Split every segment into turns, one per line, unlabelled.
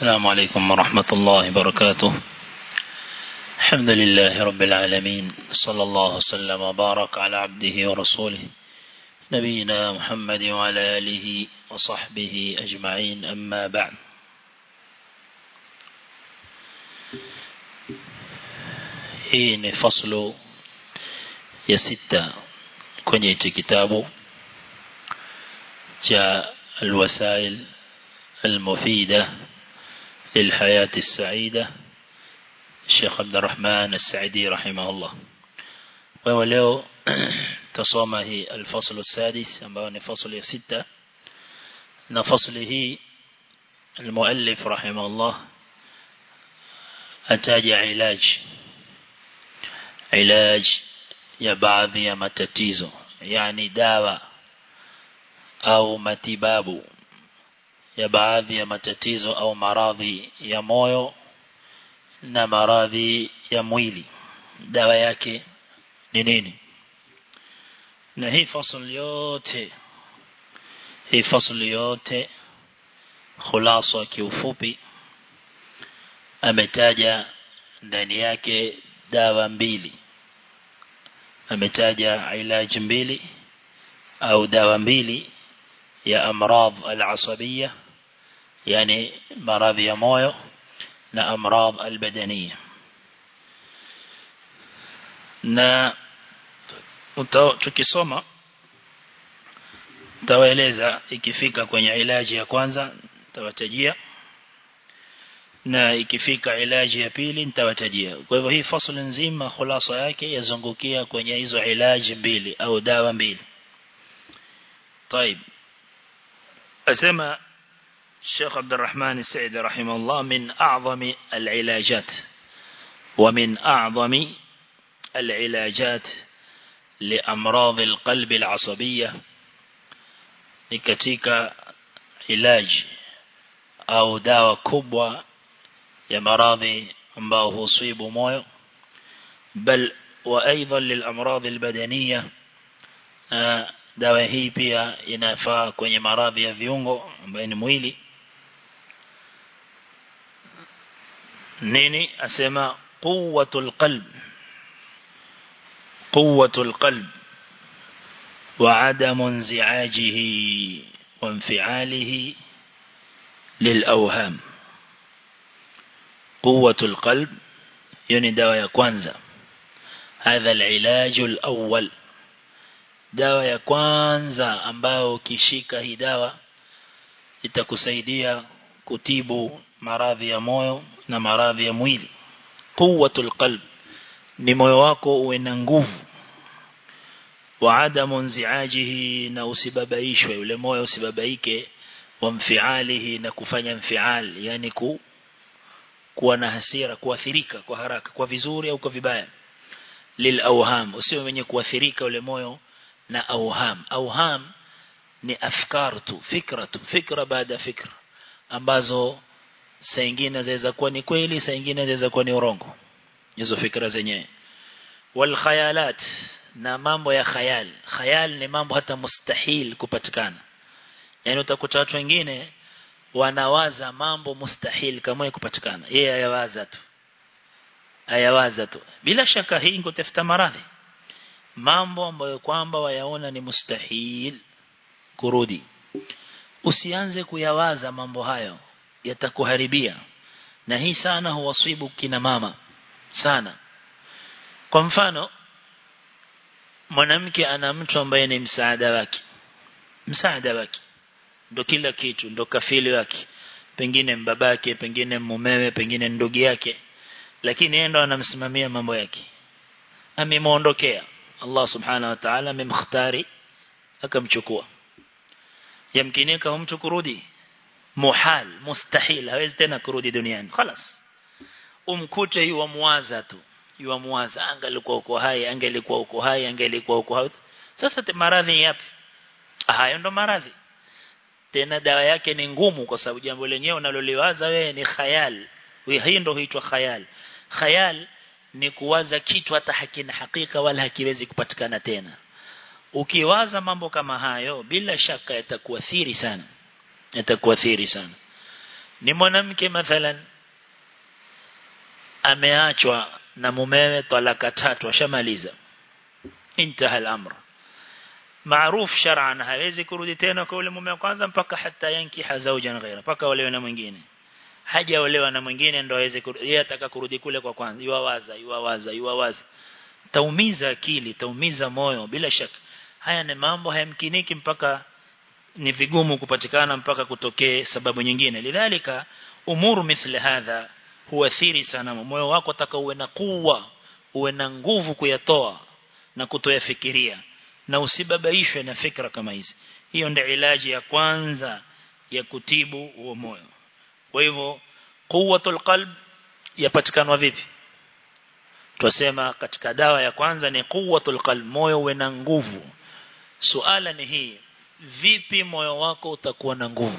السلام عليكم ورحمة الله وبركاته الحمد لله رب العالمين صلى الله وسلم وبارك على عبده ورسوله نبينا محمد وعلى آله وصحبه أجمعين أما بعد hii ni faslu ya sita kwenye hichi kitabu cha alwasail المفيدة للحياة السعيدة الشيخ عبد الرحمن السعدي رحمه الله ولو تصومه الفصل السادس أمباني فصل ستة نفصله المؤلف رحمه الله أتاج علاج علاج ya baadhi ya matatizo yani dawa au matibabu ya baadhi ya matatizo au maradhi ya moyo na maradhi ya mwili dawa yake ni nini na hii fasl yote hii fasl yote khulasa kiufupi ametaja ndani yake dawa mbili ametaja ilaji mbili au dawa mbili ya amradh al-asabiyya yani maradhi ya moyo na amradh al-badaniyya na tukisoma tawaeleza ikifika kwenye ilaji ya kwanza tawatajia na ikifika ilaji ya pili nitawatajia kwa hivyo hii fasl nzima khulasa yake yazungukia kwenye hizo ilaji mbili au dawa mbili طيب أسمى الشيخ عبد الرحمن السعيد رحمه الله من أعظم العلاجات ومن أعظم العلاجات لأمراض القلب العصبية لكتيك علاج أو دواء كبوة ya maradhi ambao husibu moyo bal wa aidan lilamradhi albadaniya dawa hii pia inafaa kwenye maradhi ya viungo ambayo ni mwili nini asema quwwatul qalb quwwatul qalb وعدم انزعاجه وانفعاله للأوهام قوة القلب يعني دواء ya kwanza هذا العلاج الأول dawa ya kwanza ambao ukishika hii dawa itakusaidia kutibu maradhi ya moyo na maradhi ya mwili quwwatul qalb ni moyo wako uwe na nguvu wa adamu nziajihi na usibabaishwe yule moyo usibabaike wa mfialihi na kufanya mfial yani ku kuwa na hasira kuathirika kwa haraka kwa vizuri au kwa vibaya lil awham usiwe mwenye kuathirika ule moyo na awham awham ni afkar tu fikra tu fikra baada fikra ambazo saa nyingine zaweza kuwa ni kweli saa nyingine zaweza kuwa ni urongo hizo fikra zenyewe wal khayalat na mambo ya khayal khayal ni mambo hata mustahil kupatikana yani utakuta watu wengine wanawaza mambo mustahil kama kupatikana yeye ayawaza tu ayawaza tu bila shaka hii ngotafuta maradhi mambo ambayo kwamba wayaona ni mustahil kurudi usianze kuyawaza mambo hayo yatakuharibia na hii sana huwasibu kina mama sana kwa mfano mwanamke ana mtu ambaye ni msaada wake msaada wake ndo kila kitu ndo kafili wake pengine mbabake pengine mumewe pengine ndugu yake lakini yeye ndo anamsimamia mambo yake amemuondokea Allah subhanahu wa ta'ala amemختari akamchukua yamkinika mtu kurudi muhal mustahil hawezi tena kurudi duniani خلاص umkute yu muwaza tu yu muwaza angalikuwa uko hai angelikuwa uko hai angelikuwa uko hai sasa maradhi yapi hayo ndo maradhi tena dawa yake ni ngumu kwa sababu jambo lenyewe unaloliwaza wewe ni khayal hii ndio huitwa khayal khayal ni kuwaza kitu hata hakina hakika wala hakiwezi kupatikana tena ukiwaza mambo kama hayo bila shaka yatakuathiri sana yatakuathiri sana ni mwanamke mathalan ameachwa na mumewe talaka tatu ashamaliza intaha al-amr معروف shar'an hawezi kurudi tena kwa yule mume wa kwanza mpaka hata yankiha zawjan ghaira mpaka olewe na mwingine hajaolewa na mwingine ndo aweze yeye ataka kurudi kule kwa kwanza yuwawaza yuwawaza yuwawaza taumiza akili taumiza moyo bila shaka haya ni mambo hayamkiniki mpaka ni vigumu kupatikana mpaka kutokee sababu nyingine lidhalika umuru mithla hadha huathiri sana moyo wako taka uwe na kuwa uwe na nguvu kuyatoa na kutoyafikiria na usibabaishwe na fikra kama hizi hiyo ndio ilaji ya kwanza ya kutibu huo moyo kwa hivyo quwwatul qalb yapatikana vipi Twasema katika dawa ya kwanza ni quwwatul qalb moyo uwe na nguvu suala ni hii vipi moyo wako utakuwa na nguvu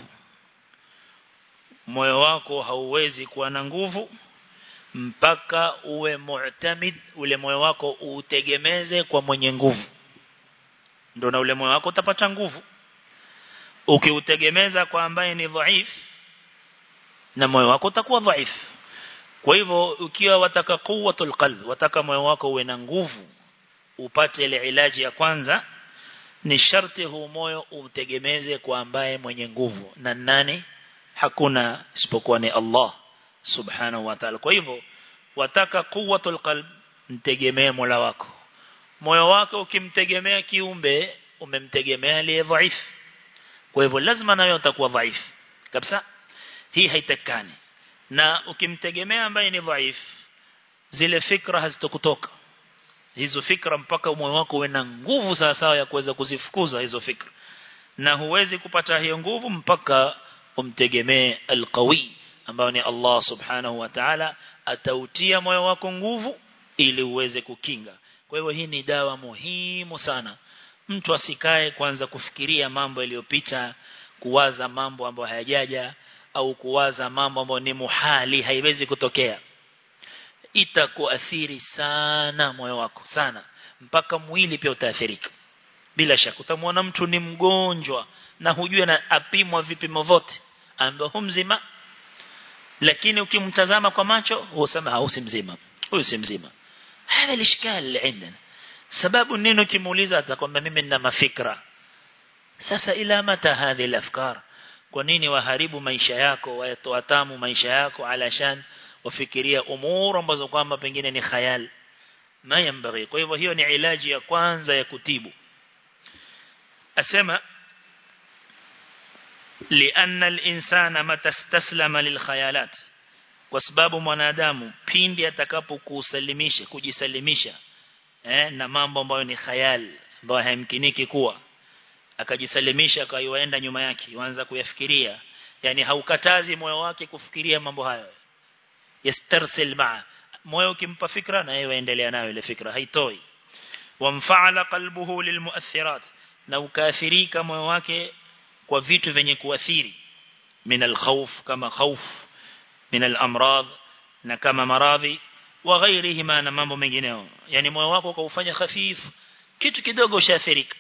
moyo wako hauwezi kuwa na nguvu mpaka uwe mu'tamid ule moyo wako utegemeze kwa mwenye nguvu ndio na ule moyo wako utapata nguvu ukiutegemeza kwa ambaye ni dhaif na moyo wako utakuwa dhaif kwa hivyo ukiwa wataka quwwatul qalb wataka moyo wako uwe na nguvu upate ile ilaji ya kwanza ni sharti huu moyo utegemeze kwa ambaye mwenye nguvu na nani hakuna isipokuwa ni Allah subhanahu wa ta'ala kwa hivyo wataka quwwatul qalb mtegemee Mola wako moyo wako ukimtegemea kiumbe umemtegemea aliye dhaif kwa hivyo lazima nayo utakuwa dhaif kabisa hii haitakani na ukimtegemea ambaye ni dhaif zile fikra hazitokutoka hizo fikra mpaka moyo wako uwe na nguvu sawa sawa ya kuweza kuzifukuza hizo fikra na huwezi kupata hiyo nguvu mpaka umtegemee alqawi ambao ni Allah subhanahu wa ta'ala atautia moyo wako nguvu ili uweze kukinga kwa hivyo hii ni dawa muhimu sana mtu asikae kwanza kufikiria mambo yaliyopita kuwaza mambo ambayo hayajaja au kuwaza mambo ambayo ni muhali haiwezi kutokea itakuathiri sana moyo wako sana mpaka mwili pia utaathirika bila shaka utamwona mtu ni mgonjwa na hujue na apimwa vipimo vote ambapo mzima lakini ukimtazama kwa macho usema hausi mzima huyu si mzima hapa lishkal عندنا sababu nini ukimuuliza atakwambia mimi nina mafikra sasa ila mata hadhi alafkar kwa nini waharibu maisha yako wayatoa tamu maisha yako alashan wafikiria umuru ambazo kwamba pengine ni khayal ma yambaghi kwa hivyo hiyo ni ilaji ya kwanza ya kutibu asema لأن الإنسان متى استسلم للخيالات kwa sababu mwanadamu pindi atakapokusalimisha kujisalimisha eh, na mambo ambayo ni khayal ambayo hayamkiniki kuwa akajisalimisha akaiwaenda nyuma yake yuanza kuyafikiria yani haukatazi moyo wake kufikiria mambo hayo yastarsil maa moyo ukimpa fikra na yeye endelea nayo ile fikra haitoi wamfaala qalbuhu lilmuathirat na ukaathirika moyo wake kwa vitu vyenye kuathiri min alkhawf kama khawf min alamrad na kama maradhi wa ghairihima na mambo mengineyo yani moyo wako ukaufanya hafifu kitu kidogo ushaathirika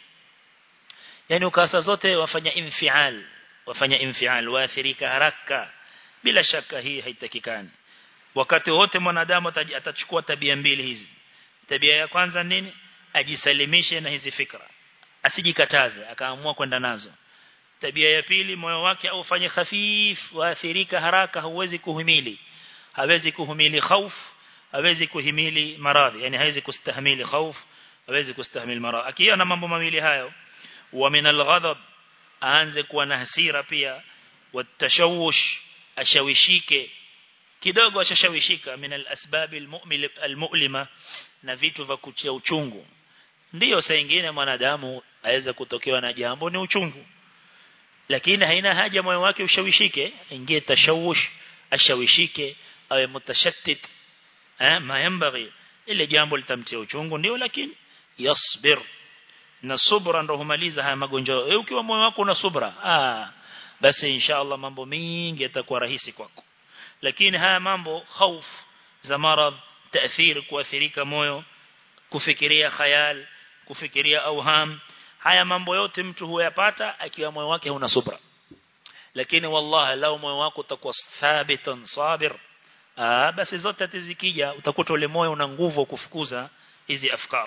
yani ukasa zote wafanya infial wafanya infial waathirika haraka bila shaka hii haitakikani wakati wote mwanadamu atachukua tabia mbili hizi tabia ya kwanza nini ajisalimishe na hizi fikra asijikataze akaamua kwenda nazo tabia ya pili moyo wake aufanye khafif waathirika haraka hauwezi kuhimili hawezi kuhimili khauf hawezi kuhimili maradhi yani hawezi kustahimili khauf hawezi kustahimili maradhi akiona mambo mawili hayo wa min alghadab aanze kuwa na hasira pia watashawush ashawishike kidogo ashashawishika min alasbab almu'lima na vitu vya kutia uchungu ndiyo saa nyingine mwanadamu aweza kutokewa na jambo ni uchungu lakini haina haja moyo wake ushawishike ingie tashawush ashawishike awe mutashattit eh ma yambaghi ile jambo litamtia uchungu ndio lakini yasbir na subra ndo humaliza haya magonjwa e, ukiwa moyo wako una subra ah basi inshallah mambo mengi yatakuwa rahisi kwako lakini haya mambo khauf za marad taathir kuathirika moyo kufikiria khayal kufikiria auham haya mambo yote mtu huyapata akiwa moyo wake una subra lakini wallahi lao moyo wako utakuwa thabitan sabir ah basi zote tizikija utakuta ule moyo una nguvu kufukuza hizi afkar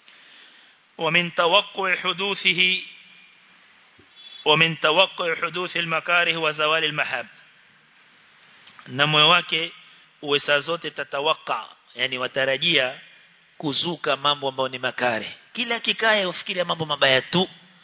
ومن توقع حدوثه ومن توقع حدوث المكاره وزوال المحاب na moyo wake uwe saa zote tatawaka yani watarajia kuzuka mambo ambayo ni makare kila kikae ufikiria mambo mabaya tu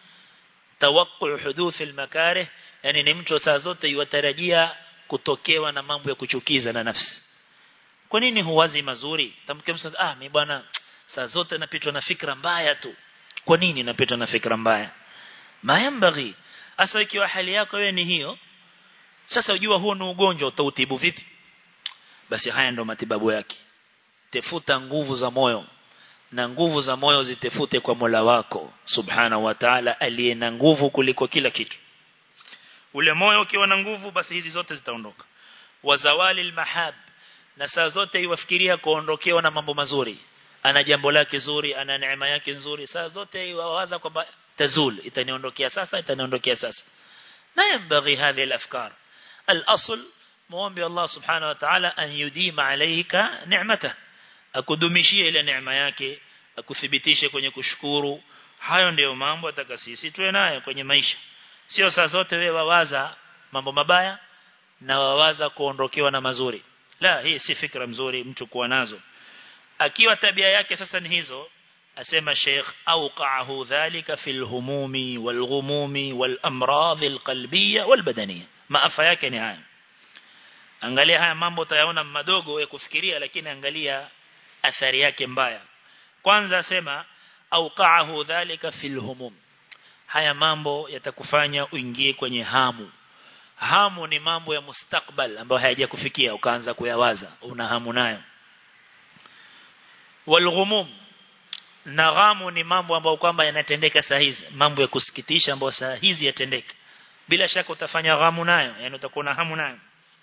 tawaqu huduth almakarih yani ni mtu saa zote yutarajia kutokewa na mambo ya kuchukiza na nafsi kwa nini huwazi mazuri tamke msa ah mimi bwana saa zote napitwa na fikra mbaya tu kwa nini napitwa na fikra mbaya mayambaghi asa ikiwa hali yako wewe ni hiyo sasa ujua huo ni ugonjwa utautibu vipi basi haya ndo matibabu yake tefuta nguvu za moyo na nguvu za moyo zitefute kwa Mola wako subhana wa Ta'ala aliye na nguvu kuliko kila kitu ule moyo ukiwa na nguvu basi hizi zote zitaondoka wazawali almahab na saa zote iwafikiria kuondokewa na mambo mazuri ana jambo lake zuri ana neema yake nzuri saa zote iwawaza kwamba tazul itaniondokea sasa itaniondokea sasa ما ينبغي هذه الأفكار الأصل muombe Allah subhanahu wa ta'ala an yudima alayka ni'mata akudumishie ile neema yake akuthibitishe kwenye kushukuru hayo ndiyo mambo ataka sisi tuwe nayo kwenye maisha sio saa zote wewe wawaza mambo mabaya na wawaza kuondokewa na mazuri la hii si fikra mzuri mtu kuwa nazo akiwa tabia yake sasa ni hizo asema Sheikh auqahu dhalika fil humumi wal ghumumi wal amradh al qalbiyya wal badaniyya maafa yake ni haya angalia haya mambo utayaona madogo ya kufikiria lakini angalia athari yake mbaya kwanza sema auqahu dhalika fil humum haya mambo yatakufanya uingie kwenye hamu hamu ni mambo ya mustakbal ambayo hayajakufikia ukaanza kuyawaza una hamu nayo walghumum na ghamu ni mambo ambayo kwamba yanatendeka saa hizi mambo ya kusikitisha ambayo saa hizi yatendeka bila shaka utafanya ghamu nayo yani utakuwa na hamu nayo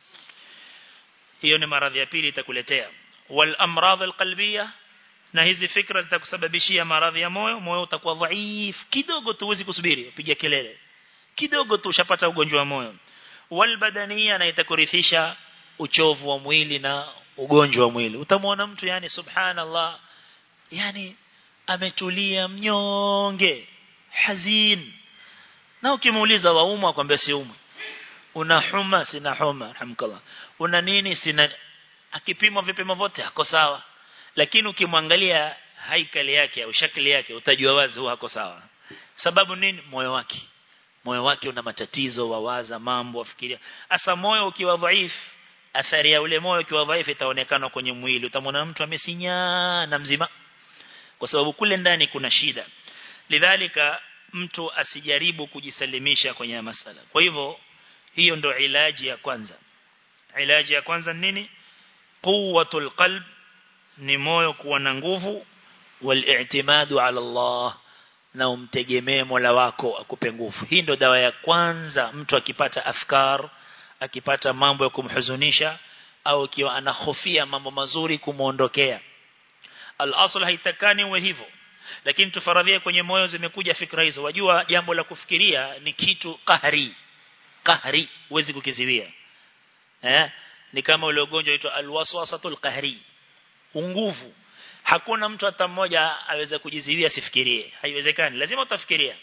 hiyo ni maradhi ya pili itakuletea wal amradh alqalbiyya na hizi fikra zitakusababishia maradhi ya moyo moyo utakuwa dhaif kidogo tu uwezi kusubiri piga kelele kidogo tu ushapata ugonjwa wa moyo wal badaniya na itakurithisha uchovu wa mwili na ugonjwa wa mwili utamwona mtu yani subhanallah yani ametulia mnyonge hazin na ukimuuliza waumwa akwambia si umwe una homa sina homa alhamdulillah una nini sina akipimwa vipimo vyote hako sawa lakini ukimwangalia haikali yake au shakli yake utajua wazi huwa hako sawa sababu nini moyo wake moyo wake una matatizo wawaza mambo afikiria asa moyo ukiwa dhaifu athari ya ule moyo ukiwa dhaifu itaonekana kwenye mwili utamwona mtu amesinya na mzima kwa sababu kule ndani kuna shida lidhalika mtu asijaribu kujisalimisha kwenye masala kwa hivyo hiyo ndo ilaji ya kwanza ilaji ya kwanza nini quwwatul qalb ni moyo kuwa na nguvu wal-i'timadu ala Allah na umtegemee Mola wako akupe nguvu hii ndo dawa ya kwanza mtu akipata afkar akipata mambo ya kumhuzunisha au ikiwa anahofia mambo mazuri kumuondokea al-asl haitakani uwe hivyo lakini tufaradhie kwenye moyo zimekuja fikra hizo wajua jambo la kufikiria ni kitu kahari kahari huwezi kukiziwia eh ni kama ule ugonjwa unaitwa alwaswasatul qahri nguvu hakuna mtu hata mmoja aweza kujiziwia sifikirie haiwezekani lazima utafikiria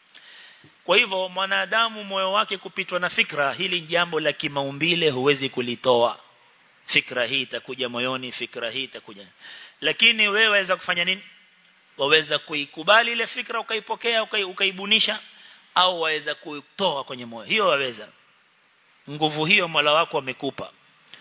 kwa hivyo mwanadamu moyo wake kupitwa na fikra hili jambo la kimaumbile huwezi kulitoa fikra hii itakuja moyoni fikra hii itakuja lakini wewe waweza kufanya nini waweza kuikubali ile fikra ukaipokea ukaibunisha au waweza kuitoa kwenye moyo hiyo waweza nguvu hiyo Mola wako amekupa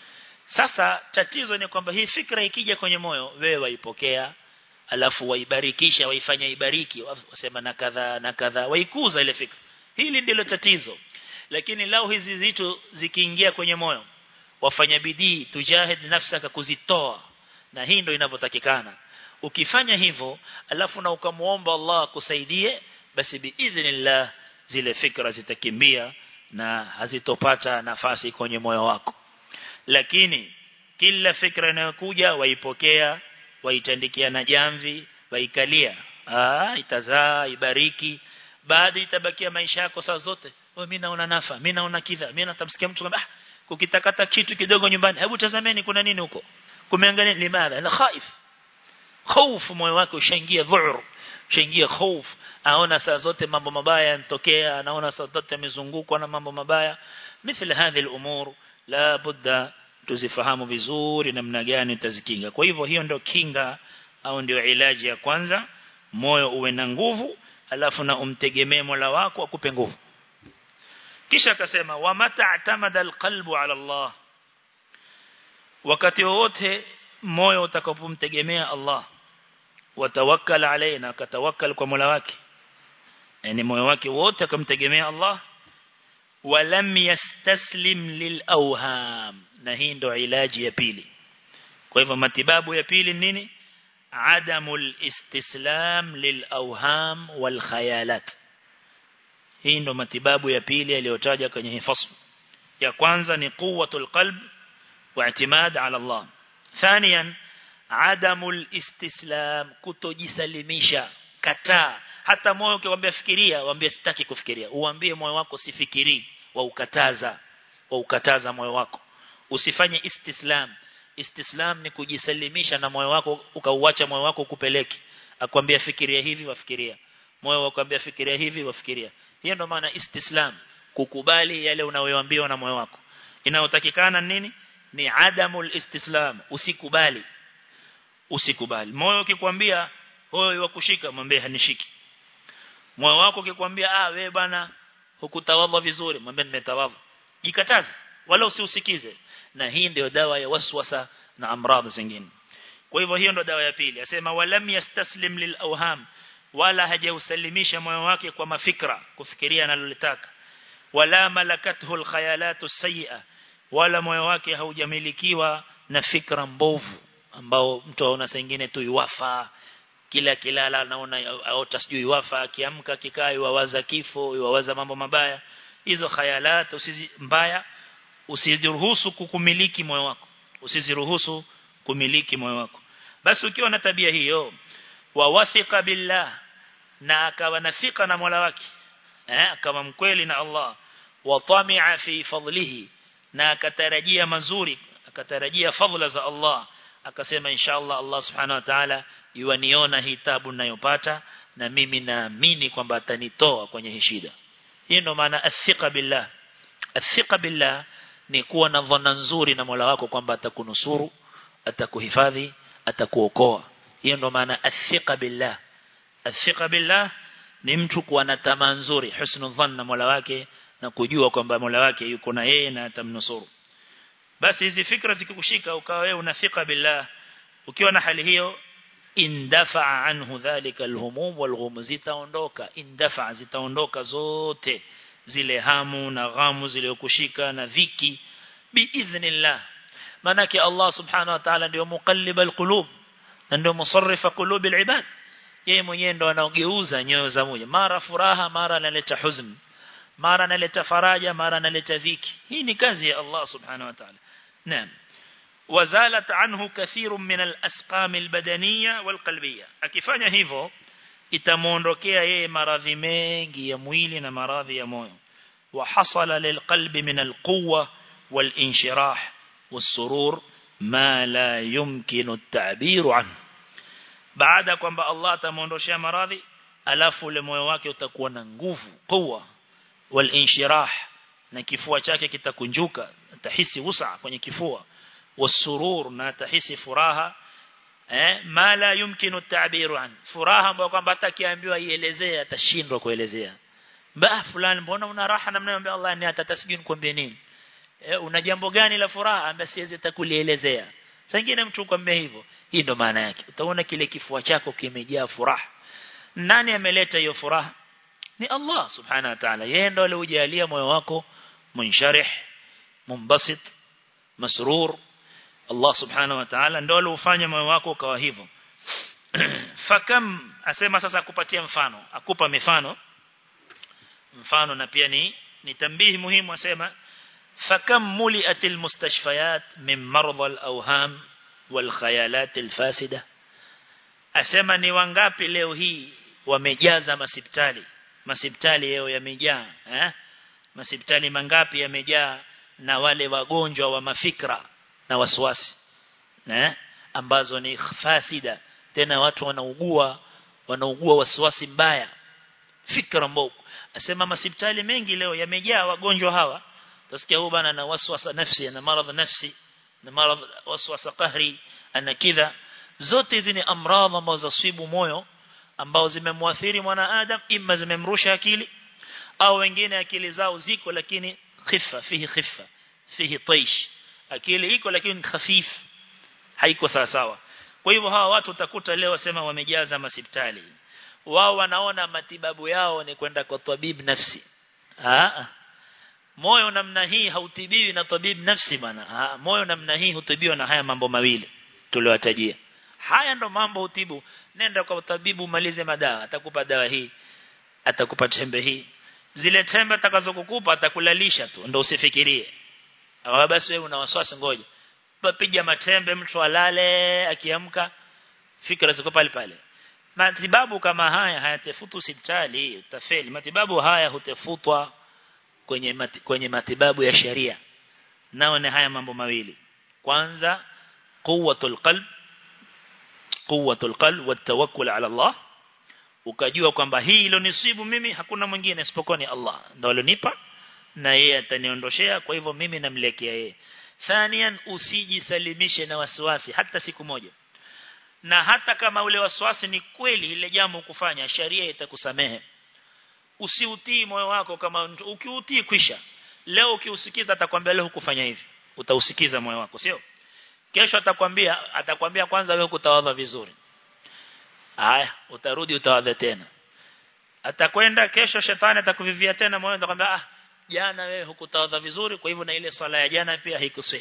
sasa tatizo ni kwamba hii fikra ikija kwenye moyo wewe waipokea alafu waibarikisha waifanya ibariki wasema na kadha na kadha waikuza ile fikra hili ndilo tatizo lakini lao hizi vitu zikiingia kwenye moyo wafanya bidii tujahid nafsaka kuzitoa na hii ndio inavyotakikana ukifanya hivyo alafu na ukamuomba Allah akusaidie basi biidhnillah zile fikra zitakimbia na hazitopata nafasi kwenye moyo wako lakini kila fikra inayokuja waipokea waitandikia na jamvi waikalia ah itazaa ibariki baada itabakia maisha yako saa zote mimi naona nafa mimi naona kidha mimi natamsikia mtu kwamba ah kukitakata kitu kidogo nyumbani hebu tazameni kuna nini huko kumeangalia limadha na khaif hofu moyo wake ushaingia dhu'r ushaingia hofu aona saa zote mambo mabaya yanatokea anaona saa zote amezungukwa na mambo mabaya mithla hadhi al-umur la budda tuzifahamu vizuri namna gani utazikinga kwa hivyo hiyo ndio kinga au ndio ilaji ya kwanza moyo uwe na nguvu alafu na umtegemee Mola wako akupe nguvu kisha akasema wa mata atamada alqalbu ala Allah wakati wote moyo utakapomtegemea Allah watawakkal alaina akatawakkal kwa Mola wake yani moyo wake wote akamtegemea Allah walam yastaslim lilawham na hii ndo ilaji ya pili kwa hivyo matibabu ya pili nini adamul istislam lilawham wal khayalat hii ndo matibabu ya pili aliyotaja kwenye hii fasl ya kwanza ni quwwatul qalb wa i'timad ala Allah thaniyan adamul istislam kutojisalimisha kataa hata moyo ukiwaambia fikiria waambie sitaki kufikiria uambie moyo wako sifikiri wa ukataza wa ukataza moyo wako usifanye istislam istislam ni kujisalimisha na moyo wako ukauacha moyo wako kupeleki akwambia fikiria hivi wafikiria moyo wakwambia fikiria hivi wafikiria hiyo ndo maana istislam kukubali yale unayoambiwa na moyo wako inayotakikana nini ni adamul istislam usikubali usikubali moyo ukikwambia wewe wakushika mwambie hanishiki moyo wako ukikwambia ah wewe bana hukutawadha vizuri mwambie nimetawadha jikataze wala usiusikize na hii ndio dawa ya waswasa na amradhi zingine kwa hivyo hiyo ndio dawa ya pili asema walam yastaslim lil awham wala hajausalimisha moyo wake kwa mafikra kufikiria analolitaka wala malakathu al khayalatu sayyi'a wala moyo wake haujamilikiwa na fikra mbovu ambao mtu aona saa nyingine tu yuwafa kila kilala anaona aota sijui yuwafa akiamka kikaa yuwaza kifo yuwaza mambo mabaya hizo khayalat usizi mbaya usiziruhusu kukumiliki moyo wako usiziruhusu kumiliki moyo wako basi ukiwa na tabia hiyo wa wathiqa billah na akawa nafika na Mola wake eh kama mkweli na Allah wa tami'a fi fadlihi na akatarajia mazuri akatarajia fadhila za Allah akasema inshallah Allah subhanahu wa ta'ala yuaniona hii tabu ninayopata na mimi naamini kwamba atanitoa kwenye hii shida hii ndo maana athiqa billah athiqa billah ni kuwa na dhana nzuri na Mola wako kwamba atakunusuru atakuhifadhi atakuokoa hiyo ndo maana athiqa billah athiqa billah ni mtu kuwa na tamaa nzuri husnul dhanna Mola wake na kujua kwamba Mola wake yuko na yeye na atamnusuru basi hizi fikra zikikushika ukawa wewe unafika billah ukiwa na hali hiyo indafa anhu dhalika alhumum walghum zitaondoka indafa zitaondoka zote zile hamu na ghamu zilizokushika na dhiki biidhnillah manake Allah subhanahu wa ta'ala ndio muqallib alqulub na ndio musarrifa qulub alibad yeye mwenyewe ndo anaogeuza nyoyo za moyo mara furaha mara analeta huzn mara analeta faraja mara analeta dhiki hii ni kazi ya Allah subhanahu wa ta'ala naam wazalat anhu kathirun min al-asqam al-badaniyya wal-qalbiyya akifanya hivyo itamuondokea yeye maradhi mengi ya mwili na maradhi ya moyo wa hasala lilqalbi min al-quwwa wal-inshirah was-surur ma la yumkinu at-ta'bir anhu baada kwamba Allah atamuondoshia maradhi alafu ule moyo wake utakuwa na nguvu quwwa wal-inshirah na kifua chake kitakunjuka atahisi wusa kwenye kifua wasurur na atahisi furaha eh ma la yumkinu at-ta'bir an furaha ambayo kwamba hata kiambiwa ielezee atashindwa kuelezea ba fulani mbona una raha namna ambaye Allah ni atatasjini kwambie nini eh una jambo gani la furaha ambaye siwezi atakulielezea sangine mtu kwambia hivyo hii ndo maana yake utaona kile kifua chako kimejaa furaha nani ameleta hiyo furaha ni Allah subhanahu wa ta'ala yeye ndo aliyojalia moyo wako munsharih mumbasit masrur Allah subhanahu wa ta'ala ndo aliofanya moyo wako ukawa hivyo fakam asema sasa akupatia mfano akupa mifano mfano na pia ni ni tambihi muhimu asema fakam muliatil mustashfayat min marad al awham wal khayalat al fasida asema ni wangapi leo hii wamejaza masipitali masipitali yao yamejaa eh masipitali mangapi yamejaa na wale wagonjwa wa mafikra na waswasi eh ambazo ni fasida tena watu wanaugua wanaugua wasiwasi mbaya fikra mbovu asema masipitali mengi leo yamejaa wagonjwa hawa tasikia huyu bana na waswasa nafsi na maradhi nafsi na maradhi waswasa qahri ana kidha zote hizi ni amradhi ambazo zasibu moyo ambao zimemwathiri mwanadamu imma zimemrusha akili au wengine akili zao ziko lakini khifa fihi khifa fihi taish akili iko lakini khafif haiko sawa sawa kwa hivyo hawa watu utakuta leo wasema wamejaza masipitali wao wanaona matibabu yao ni kwenda kwa tabib nafsi ah moyo namna hii hautibiwi na tabib nafsi bana moyo namna hii hutibiwa na haya mambo mawili tuliowatajia haya ndo mambo utibu nenda kwa tabibu malize madawa atakupa dawa hii atakupa tembe hii zile tembe atakazokukupa atakulalisha tu ndo usifikirie au basi wewe una wasiwasi ngoja piga matembe mtu alale akiamka fikra ziko pale pale matibabu kama haya hayatafutu hospitali utafeli matibabu haya hutafutwa kwenye mati, kwenye matibabu ya sharia nao ni haya mambo mawili kwanza quwwatul qalb quwwatul qalb watawakkul ala Allah ukajua kwamba hii ilonisibu mimi hakuna mwingine isipokuwa ni Allah ndio alonipa na yeye ataniondoshea kwa hivyo mimi namlekea yeye thanian usijisalimishe na wasiwasi hata siku moja na hata kama ule wasiwasi ni kweli ile jambo kufanya sharia itakusamehe usiutii moyo wako kama ukiutii kwisha leo ukiusikiza atakwambia leo hukufanya hivi utausikiza moyo wako sio kesho atakwambia atakwambia kwanza wewe kutawadha vizuri haya utarudi utawadha tena atakwenda kesho shetani atakuvivia tena moyo atakwambia ah jana wewe hukutawadha vizuri kwa hivyo na ile swala ya jana pia haikuswi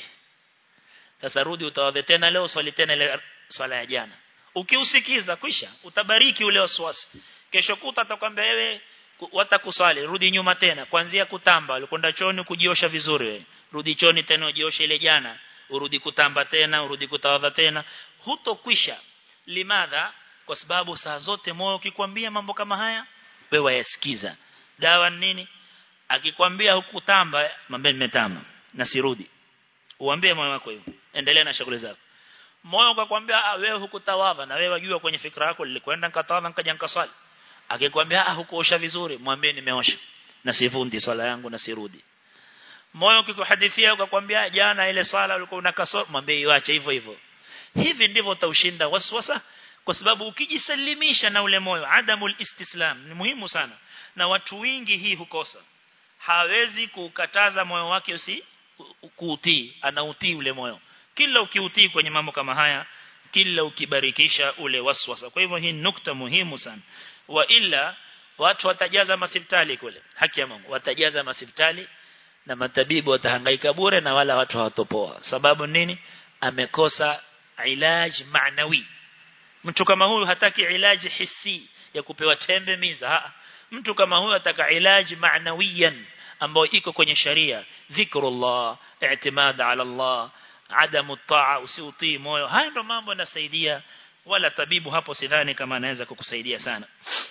sasa rudi utawadha tena leo swali tena ile swala ya jana ukiusikiza kwisha utabariki ule waswasi kesho kuta atakwambia wewe watakusali rudi nyuma tena kuanzia kutamba ulikwenda choni kujiosha vizuri wewe rudi choni tena ujioshe ile jana urudi kutamba tena urudi kutawadha tena hutokwisha limadha kwa sababu saa zote moyo ukikwambia mambo kama haya wewe yasikiza dawa nini akikwambia hukutamba mambe nimetamba na sirudi uambie moyo wako hivyo endelea na shughuli zako moyo ukakwambia ah wewe hukutawadha na wewe wajua kwenye fikra yako nilikwenda nikatawadha nikaja nikaswali akikwambia ah hukuosha vizuri mwambie nimeosha na sivundi swala yangu na sirudi moyo ukikuhadithia ukakwambia jana ile swala ulikuwa unakasoro mwambie iache hivyo hivyo hivi ndivyo utaushinda waswasa kwa sababu ukijisalimisha na ule moyo adamul istislam ni muhimu sana na watu wengi hii hukosa hawezi kukataza moyo wake usi kuutii anautii ule moyo kila ukiutii kwenye mambo kama haya kila ukibarikisha ule waswasa kwa hivyo hii nukta muhimu sana wa illa watu watajaza masipitali kule haki ya Mungu watajaza masipitali na matabibu watahangaika bure na wala watu hawatopoa sababu nini amekosa ilaj maanawi mtu kama huyu hataki ilaji hissi ya kupewa tembe miza ha. mtu kama huyu ataka ilaji maanawiyan ambao iko kwenye sharia dhikrullah i'timad ala Allah adamu taa usiutii moyo haya ndo mambo yanasaidia wala tabibu hapo sidhani kama anaweza kukusaidia sana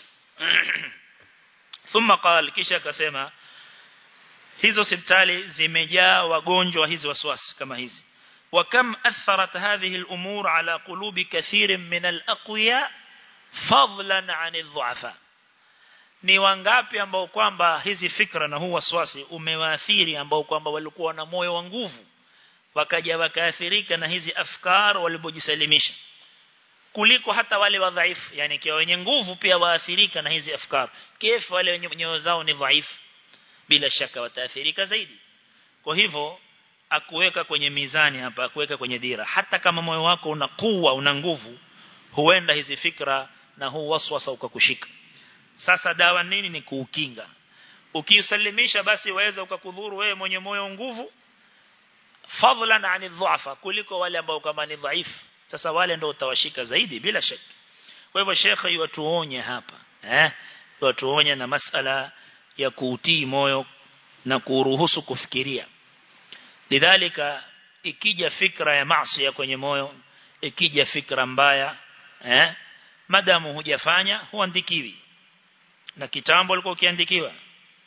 thumma qala kisha akasema hizo hospitali zimejaa wagonjwa hizi waswasi kama hizi وكم أثرت هذه الأمور على قلوب كثير من الأقوياء فضلا عن الضعفاء ni wangapi ambao kwamba hizi fikra na huu waswasi umewaathiri ambao kwamba walikuwa na moyo wa nguvu wakaja wakaathirika na hizi afkar walipojisalimisha kuliko hata wale wadhaifu yani kwa wenye nguvu pia waathirika na hizi afkar kifu wale wenye nyoyo zao ni dhaifu bila shaka wataathirika zaidi kwa hivyo akuweka kwenye mizani hapa akuweka kwenye dira hata kama moyo wako una kuwa una nguvu huenda hizi fikra na huu waswasa ukakushika sasa dawa nini ni kuukinga ukiusalimisha basi waweza ukakudhuru wewe mwenye moyo nguvu fadlan ani dhuafa kuliko wale ambao kama ni dhaifu sasa wale ndio utawashika zaidi bila shaka kwa hivyo shekhe yuatuonye hapa eh yuatuonye na masala ya kuutii moyo na kuruhusu kufikiria lidhalika ikija fikra ya maasi kwenye moyo ikija fikra mbaya eh madamu hujafanya huandikiwi na kitambo ulikuwa ukiandikiwa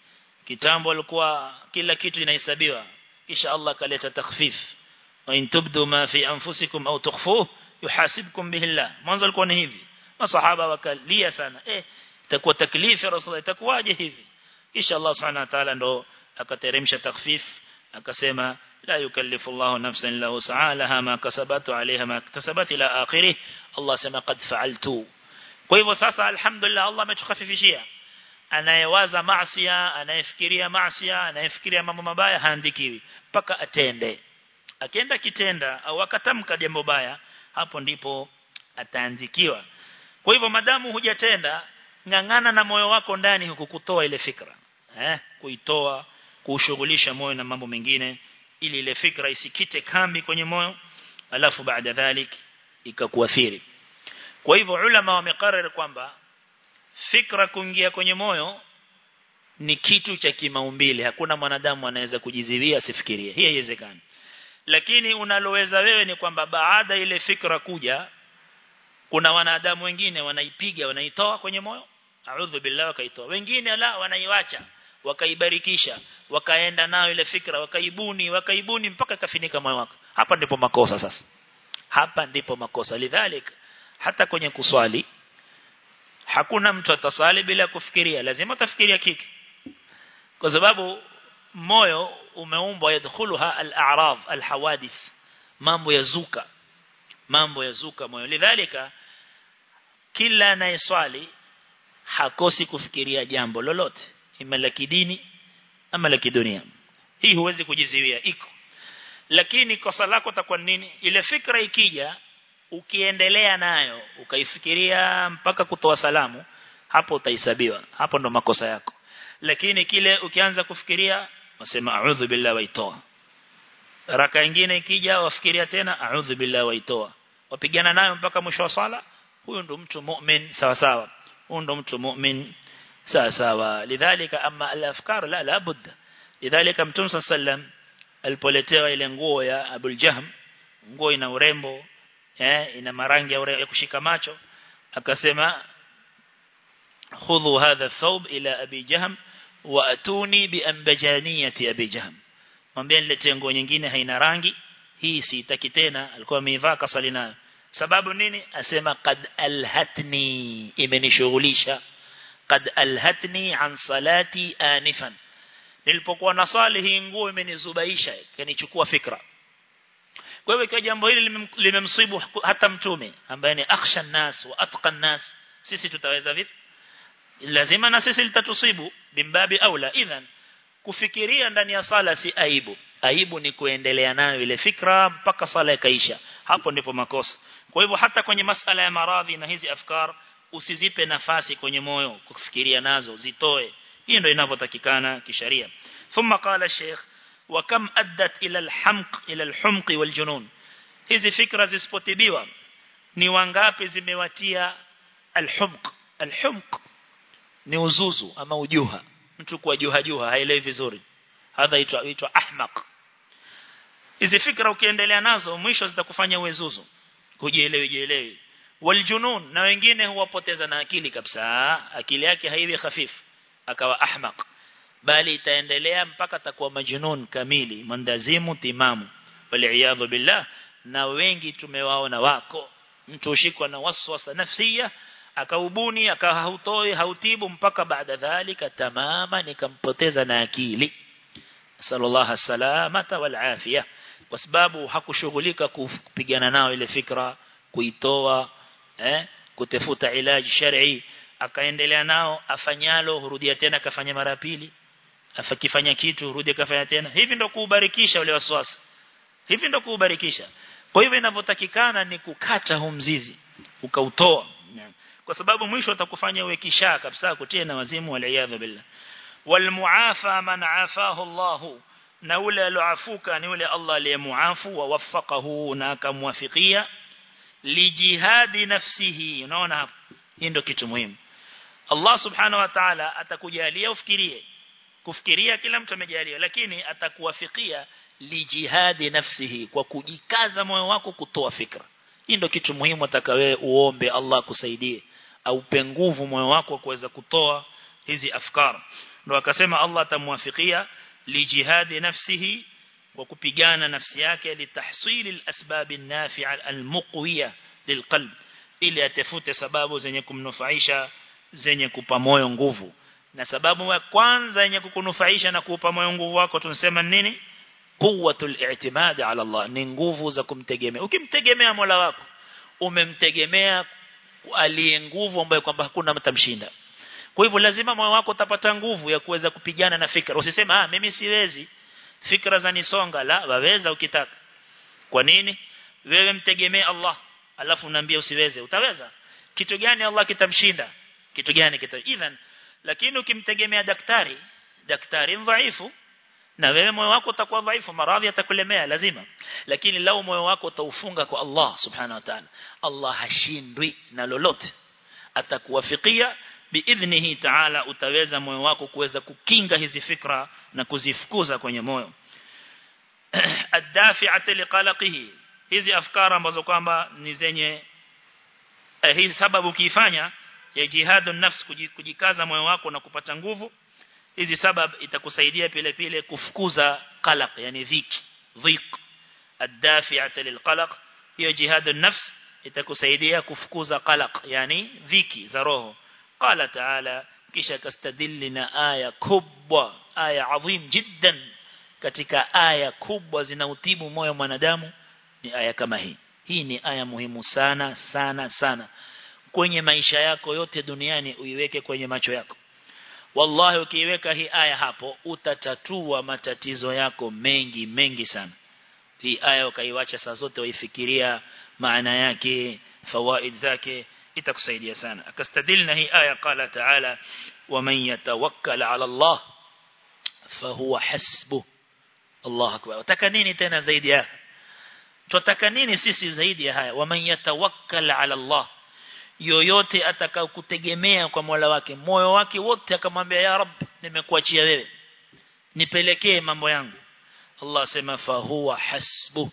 kitambo alikuwa kila kitu inahesabiwa kisha Allah kaleta takhfif wa in tubdu ma fi anfusikum au tukhfuhu yuhasibkum bihi Allah mwanzo alikuwa ni hivi masahaba wakalia sana eh itakuwa taklifu ya rasulullah itakuwaje hivi kisha Allah subhanahu wa ta'ala ndo akateremsha takhfif akasema la yukallifu Allah nafsan illa wus'aha laha ma kasabat alayha ma kasabat ila akhirih Allah sema qad fa'altu kwa hivyo sasa alhamdulillah Allah ametukhafifishia anayewaza maasiya anayefikiria maasiya anayefikiria mambo mabaya haandikiwi mpaka atende akienda kitenda au akatamka jambo baya hapo ndipo ataandikiwa kwa hivyo madamu hujatenda ngangana na moyo wako ndani huku kutoa ile fikra eh kuitoa kushughulisha moyo na mambo mengine ili ile fikra isikite kambi kwenye moyo alafu baada dhalik ikakuathiri kwa hivyo ulama wamekariri kwamba fikra kuingia kwenye moyo ni kitu cha kimaumbile hakuna mwanadamu anaweza kujiziwia asifikirie hii haiwezekani lakini unaloweza wewe ni kwamba baada ile fikra kuja kuna wanadamu wengine wanaipiga wanaitoa kwenye moyo a'udhu billahi wakaitoa wengine la wanaiwacha wakaibarikisha wakaenda nayo ile fikra wakaibuni wakaibuni mpaka kafinika moyo wako hapa ndipo makosa sasa hapa ndipo makosa lidhalik hata kwenye kuswali hakuna mtu atasali bila kufikiria lazima utafikiria kitu kwa sababu moyo umeumbwa yadkhuluha al-a'rad al-hawadith mambo yazuka mambo yazuka moyo lidhalika kila anayeswali hakosi kufikiria jambo lolote ima la kidini ama la kidunia hii huwezi kujiziwia iko lakini kosa lako takuwa nini ile fikra ikija ukiendelea nayo ukaifikiria mpaka kutoa salamu hapo utahesabiwa hapo ndo makosa yako lakini kile ukianza kufikiria wasema a'udhu billahi waitoa raka nyingine ikija wafikiria tena a'udhu billahi waitoa wapigana nayo mpaka mwisho wa sala huyo ndo mtu mu'min sawa sawa huyo ndo mtu mu'min sawa sawa lidhalika ama al-afkar la la budda lidhalika mtume sallam alipoletewa ile nguo ya Abul Jahm nguo ina urembo eh ina marangi ya, ya kushika macho akasema khudhu hadha thawb ila abi jahm wa atuni bi ambajaniyati abi jahm mwambie niletee nguo nyingine haina rangi hii siitaki tena alikuwa ameivaa kasali nayo sababu nini asema qad alhatni imenishughulisha qad alhatni an salati anifan nilipokuwa nasali hii nguo imenizubaisha kanichukua fikra kwa hivyo kwa jambo hili limemsibu hata mtume ambaye ni akhsha nas wa atqa nas sisi tutaweza vipi lazima na sisi litatusibu bimbabi aula idhan kufikiria ndani ya sala si aibu aibu ni kuendelea nayo ile fikra mpaka sala ikaisha hapo ndipo makosa kwa hivyo hata kwenye masala ya maradhi na hizi afkar usizipe nafasi kwenye moyo kufikiria nazo zitoe hii ndio inavyotakikana kisheria thumma qala sheikh wa kam addat ila alhamq ila alhumq waljunun hizi fikra zisipotibiwa ni wangapi zimewatia alhumq alhumq ni uzuzu ama ujuha mtu kwa juha juha haelewi vizuri hadha itwa itwa ahmaq hizi fikra ukiendelea nazo mwisho zitakufanya uwezuzu kujielewi jielewi waljunun na wengine huwapoteza na akili kabisa akili yake haiwi hafifu akawa ahmaq bali itaendelea mpaka atakuwa majnun kamili mandazimu timamu waliaadhu billah na wengi tumewaona wako mtu ushikwa na waswasa nafsia akaubuni akahautoi hautibu mpaka baada dhalika tamama nikampoteza na akili sallallahu salamata wal afia kwa sababu hakushughulika kupigana nao ile fikra kuitoa eh kutafuta ilaji shar'i akaendelea nao afanyalo hurudia tena kafanya mara pili afakifanya kitu hurudia kafanya tena hivi ndo kuubarikisha ule waswasi hivi ndo kuubarikisha kwa hivyo inavyotakikana ni kukata huu mzizi ukautoa kwa sababu mwisho atakufanya uwe kishaa kabisa kutia na wazimu waliyadha billah walmuafa man afahu Allah na ule aloafuka ni ule Allah aliyemuafu wa wafaqahu na akamwafikia lijihadi nafsihi unaona hapo hii ndio kitu muhimu Allah subhanahu wa ta'ala atakujalia ufikirie kufikiria kila mtu amejalia lakini atakuwafikia lijihadi nafsihi kwa kujikaza moyo wako kutoa fikra hii ndio kitu muhimu atakawe uombe Allah kusaidie au nguvu moyo wako kuweza kutoa hizi afkar ndo akasema Allah atamwafikia lijihadi nafsihi wa kupigana nafsi yake litahsili alasbab an-nafi'a al-muqwiya lilqalb ili atafute sababu zenye kumnufaisha zenye kupa moyo nguvu na sababu ya kwanza yenye kukunufaisha na kuupa moyo nguvu wako tunasema nini quwwatul i'timad ala Allah ni nguvu za kumtegemea ukimtegemea Mola wako umemtegemea aliye nguvu ambayo kwamba hakuna mtamshinda kwa hivyo lazima moyo wako utapata nguvu ya kuweza kupigana na fikra usiseme ah mimi siwezi fikra za nisonga la waweza ukitaka kwa nini wewe mtegemee Allah alafu unaambia usiweze utaweza kitu gani Allah kitamshinda kitu gani kita even lakini ukimtegemea daktari daktari dhaifu na wewe moyo wako utakuwa dhaifu maradhi yatakulemea lazima lakini lau moyo wako utaufunga kwa Allah subhanahu wa ta'ala Allah hashindwi na lolote atakuwafikia biidhnihi ta'ala utaweza moyo wako kuweza kukinga hizi fikra na kuzifukuza kwenye moyo adafi'at liqalaqihi hizi afkara ambazo kwamba ni zenye eh, hii sababu ukiifanya ya jihadun nafs kujikaza moyo wako na kupata nguvu hizi sababu itakusaidia vile vile kufukuza qalaq yani dhiki dhiq adafi'at lilqalaq hiyo jihadun nafs itakusaidia kufukuza qalaq yani dhiki za roho qala ta'ala kisha kastadillina aya kubwa aya adhim jiddan katika aya kubwa zinautibu moyo mwanadamu ni aya kama hii hii ni aya muhimu sana sana sana kwenye maisha yako yote duniani uiweke kwenye macho yako wallahi ukiiweka hii aya hapo utatatua matatizo yako mengi mengi sana hii aya ukaiwacha saa zote waifikiria maana yake fawaid zake itakusaidia sana akastadilna hii aya qala taala waman yatawakkal ala Allah fahuwa hasbuh Allah akbar utaka nini tena zaidi ya tutaka nini sisi zaidi ya haya waman yatawakkal ala Allah yoyote atakao kutegemea kwa Mola wake moyo wake wote akamwambia ya rab nimekuachia wewe nipelekee mambo yangu Allah sema fahuwa hasbu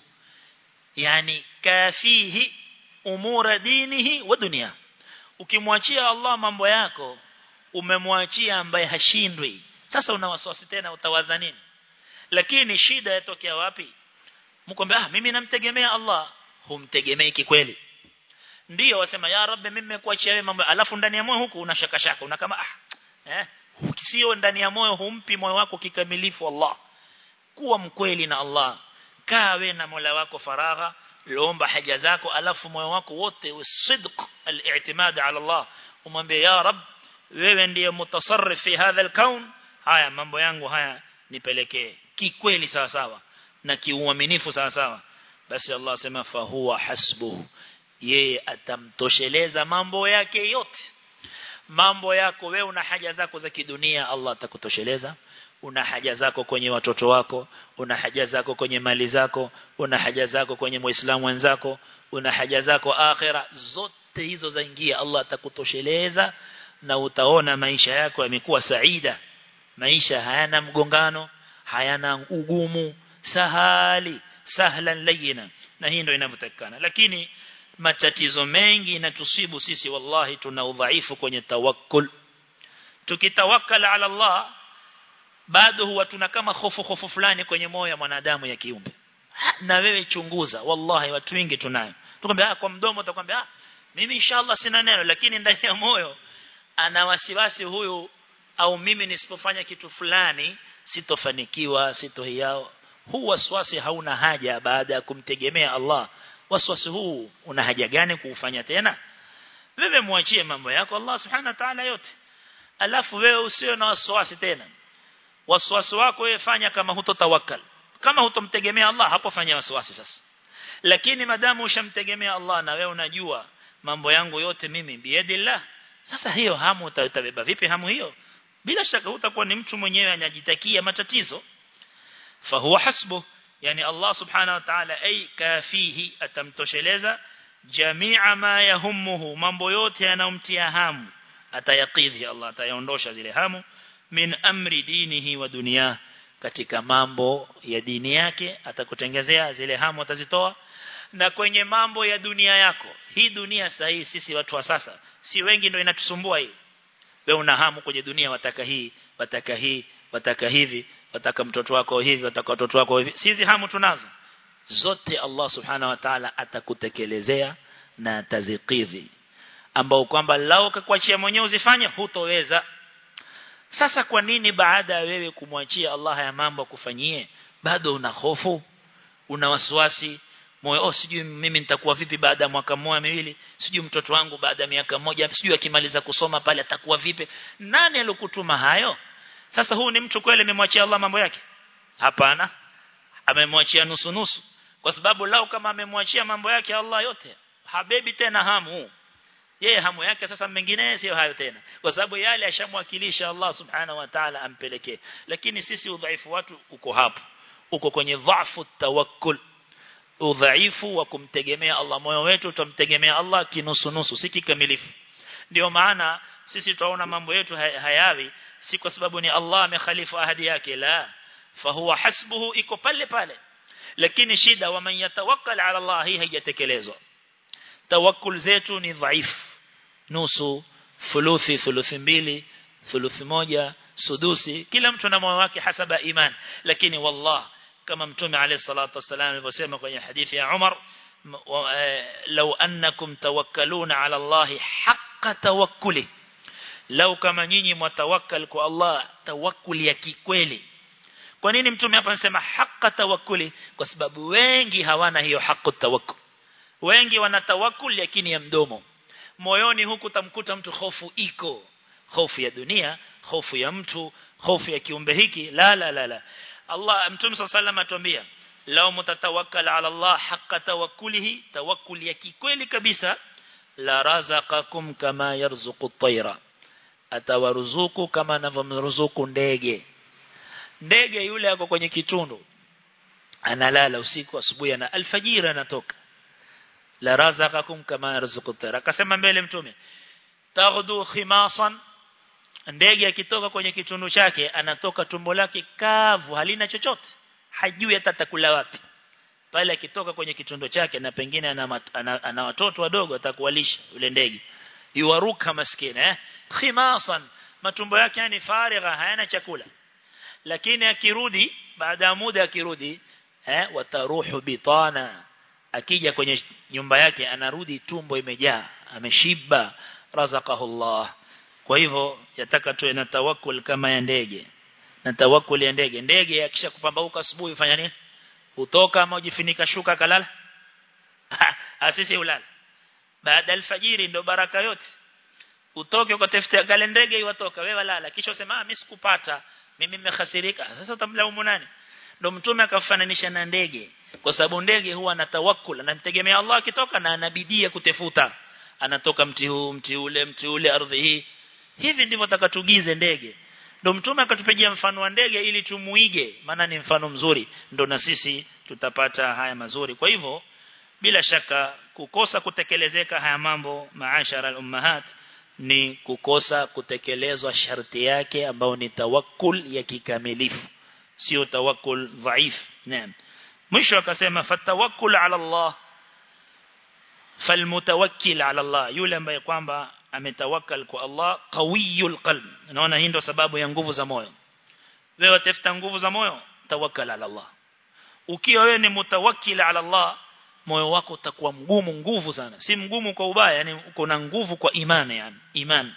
yani kafihi umura dinihi wa dunia ukimwachia Allah mambo yako umemwachia ambaye hashindwi sasa una wasiwasi tena utawaza nini lakini shida yatokea wapi mkwambia ah mimi namtegemea Allah humtegemei kikweli ndio wasema ya rabbi mimi nimekuachia wewe mambo alafu ndani ya moyo huku una shaka shaka una kama ah eh sio ndani ya moyo humpi moyo wako kikamilifu Allah kuwa mkweli na Allah kawe na Mola wako faragha lomba haja zako alafu moyo wako wote usidq al-i'timad ala Allah umwambie ya rab wewe ndiye mutasarrif fi hadha al-kaun haya mambo yangu haya nipelekee kikweli sawa sawa na kiuaminifu sawa sawa basi Allah sema fa huwa hasbuhu yeye atamtosheleza mambo yake yote mambo yako wewe una haja zako za kidunia Allah atakutosheleza una haja zako kwenye watoto wako una haja zako kwenye mali zako una haja zako kwenye muislamu wenzako una haja zako akhira zote hizo zaingia Allah atakutosheleza na utaona maisha yako yamekuwa saida maisha hayana mgongano hayana ugumu sahali sahlan layina na hii ndio inavyotakikana lakini matatizo mengi inatusibu sisi wallahi tuna udhaifu kwenye tawakkul tukitawakkal ala Allah bado huwa tuna kama hofu hofu fulani kwenye moyo wa mwanadamu ya kiumbe na wewe chunguza wallahi watu wengi tunayo tukwambia kwa mdomo utakwambia ah mimi inshallah sina neno lakini ndani ya moyo ana wasiwasi huyu au mimi nisipofanya kitu fulani sitofanikiwa sitohiao huu waswasi hauna haja baada ya kumtegemea Allah waswasi huu una haja gani kuufanya tena wewe muachie mambo yako Allah subhanahu wa ta'ala yote alafu wewe usio na waswasi tena waswasi wako wewe fanya kama hutotawakkal kama hutomtegemea Allah hapo fanya waswasi sasa lakini madamu ushamtegemea Allah na wewe unajua mambo yangu yote mimi biadillah sasa hiyo hamu utabeba vipi hamu hiyo bila shaka utakuwa ni mtu mwenyewe anajitakia matatizo fahuwa hasbu yani Allah subhanahu wa ta'ala ay kafihi atamtosheleza jamia ma yahumuhu mambo yote yanayomtia hamu atayakidhi Allah atayaondosha zile hamu min amri dinihi wa dunia katika mambo ya dini yake atakutengezea zile hamu atazitoa na kwenye mambo ya dunia yako hii dunia sahihi sisi watu wa sasa si wengi ndio inatusumbua hii wewe una hamu kwenye dunia wataka hii wataka hii wataka hivi wataka mtoto wako hivi wataka watoto wako hivi sisi hamu tunazo zote Allah subhanahu wa ta'ala atakutekelezea na atazikidhi ambao kwamba lao kakuachia mwenyewe uzifanye hutoweza sasa kwa nini baada ya wewe kumwachia Allah ya mambo kufanyie bado una hofu una wasiwasi moyo oh sijui mimi nitakuwa vipi baada ya mwaka mmoja miwili sijui mtoto wangu baada ya miaka moja sijui akimaliza kusoma pale atakuwa vipi nani alokutuma hayo sasa huu ni mtu kweli amemwachia Allah mambo yake hapana amemwachia nusu nusu kwa sababu lao kama amemwachia mambo yake Allah yote habebi tena hamu yeye hamu yake sasa mengine sio hayo tena kwa sababu yale ashamwakilisha Allah subhanahu wa ta'ala ampelekee lakini sisi udhaifu watu uko hapo uko kwenye dhaifu tawakkul udhaifu wa kumtegemea Allah moyo wetu tutamtegemea Allah kinusu nusu si kikamilifu ndio maana sisi tunaona mambo yetu hayawi si kwa sababu ni Allah amekhalifu ahadi yake la fahuwa hasbuhu iko pale pale lakini shida wa man yatawakkal ala Allah hii haijatekelezwa tawakkul zetu ni dhaifu nusu thuluthi thuluthi mbili thuluthi moja sudusi kila mtu na moyo wake hasaba iman lakini wallah kama mtume alayhi salatu wasallam alivyosema kwenye hadithi ya Umar law annakum tawakkaluna ala Allah haqqa tawakkuli law kama nyinyi mtawakkal kwa Allah tawakkuli ya kikweli kwa nini mtume hapa anasema haqqa tawakkuli kwa sababu wengi hawana hiyo haqqu tawakkul wengi wana tawakkul lakini ya mdomo moyoni huku tamkuta mtu hofu iko hofu ya dunia hofu ya mtu hofu ya kiumbe hiki la la la la Allah mtume sallallahu atuambia lao mtatawakkal ala Allah haqqa tawakkulihi tawakkul ya kikweli kabisa la razaqakum kama yarzuqu at-tayra atawaruzuku kama anavyomruzuku ndege ndege yule ako kwenye kitundu analala usiku asubuhi na alfajiri anatoka la razaqakum kama yarzuqu at-tayra akasema mbele mtume taghdu khimasan ndege akitoka kwenye kitundu chake anatoka tumbo lake kavu halina chochote hajui hata atakula wapi pale akitoka kwenye kitundu chake na pengine ana, ana, ana watoto wadogo atakuwalisha yule ndege yuwaruka maskini eh khimasan matumbo yake yani farigha hayana chakula lakini akirudi baada ya muda akirudi eh wataruhu bitana akija kwenye nyumba yake anarudi tumbo imejaa ameshiba razaqahu Allah kwa hivyo yataka tuwe na tawakkul kama ya ndege na tawakkul ya ndege ndege akisha kupambauka asubuhi ufanya nini utoka ama ujifunika shuka kalala asisi ulala baada alfajiri ndo baraka yote utoke ukatafuta gale ndege iwatoka wewe lala kisha usema mimi sikupata mimi nimehasirika sasa utamlaumu nani ndo mtume akafananisha na ndege kwa sababu ndege huwa na tawakkul anamtegemea Allah akitoka na anabidia kutefuta anatoka mti huu mti ule mti ule ardhi hii hivi ndivyo takatugize ndege ndo mtume akatupigia mfano wa ndege ili tumuige maana ni mfano mzuri ndo na sisi tutapata haya mazuri kwa hivyo bila shaka kukosa kutekelezeka haya mambo maashara al-ummahat ni kukosa kutekelezwa sharti yake ambao ni tawakkul ya kikamilifu sio tawakkul dhaif naam mwisho akasema fatawakkul ala Allah falmutawakkil ala Allah yule ambaye kwamba ametawakkal kwa Allah qawiyul qalb naona hii ndo sababu ya nguvu za moyo wewe tafuta nguvu za moyo tawakkal ala Allah ukiwa wewe ni mutawakkil ala Allah moyo wako utakuwa mgumu nguvu sana si mgumu kwa ubaya yani uko na nguvu kwa imani yani iman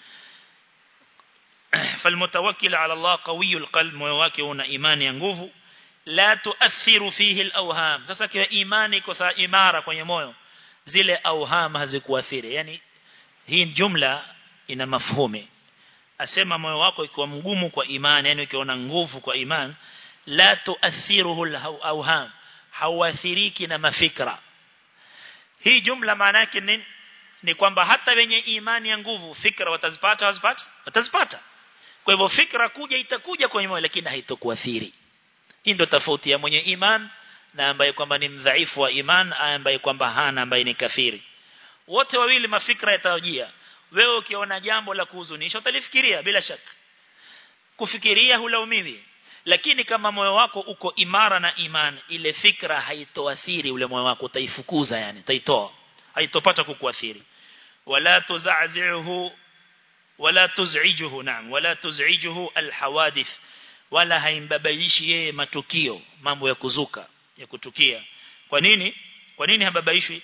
falmutawakkil ala Allah qawiyul qalb moyo wake una imani ya nguvu la tuathiru fihi alawham sasa kwa imani iko saa imara kwenye moyo zile awham hazikuathiri yani hii jumla ina mafhumi asema moyo wako ikiwa mgumu kwa imani yani ukiona nguvu kwa imani la tuathiruhu alawham hauathiriki na mafikra hii jumla maana yake ni ni kwamba hata wenye imani ya nguvu fikra watazipata wazipata watazipata kwa hivyo fikra kuja itakuja kwenye moyo lakini haitokuathiri hii ndio tofauti ya mwenye iman na ambaye kwamba ni mdhaifu wa iman ambaye kwamba hana ambaye ni kafiri wote wawili mafikra yatajia wewe ukiona jambo la kuhuzunisha utalifikiria bila shaka kufikiria hulaumiwi lakini kama moyo wako uko imara na iman ile fikra haitoathiri ule moyo wako utaifukuza yani utaitoa haitopata kukuathiri wala tuzazihu wala tuz'ijuhu naam wala tuz'ijuhu alhawadith wala haimbabaishi yeye matukio mambo ya kuzuka ya kutukia kwa nini kwa nini hababaishwi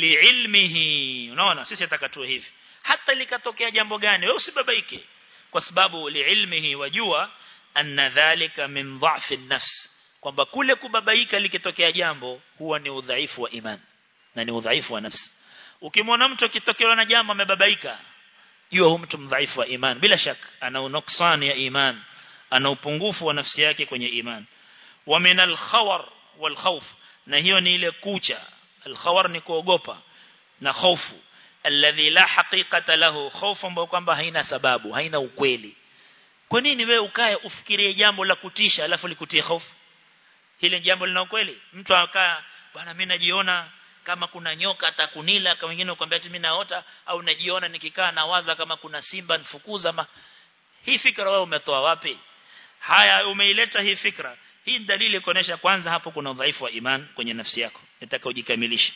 liilmihi unaona sisi atakatue hivi hata likatokea jambo gani wewe usibabaike kwa sababu liilmihi wajua anna dhalika min dha'fi an-nafs kwamba kule kubabaika likitokea jambo huwa ni udhaifu wa imani na ni udhaifu wa nafsi ukimwona mtu akitokewa na jambo amebabaika jua huyu mtu mdhaifu wa imani bila shaka ana unuksani ya imani ana upungufu wa nafsi yake kwenye imani wa min al-khawar wal khawf na hiyo ni ile kucha al-khawar ni kuogopa na hofu alladhi la haqiqata lahu khawfu ambayo kwamba haina sababu haina ukweli kwa nini wewe ukae ufikirie jambo la kutisha alafu likutie hofu hili jambo lina ukweli mtu akaa bwana mimi najiona kama kuna nyoka atakunila kama wengine ukwambia ati mimi naota au najiona nikikaa nawaza kama kuna simba nifukuza ma hii fikra wewe umetoa wapi haya umeileta hii fikra hii dalili kuonesha kwanza hapo kuna udhaifu wa iman kwenye nafsi yako nataka ujikamilishe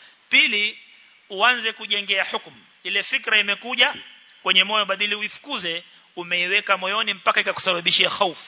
pili uanze kujengea hukumu ile fikra imekuja kwenye moyo badili uifukuze umeiweka moyoni mpaka ikakusababishia hofu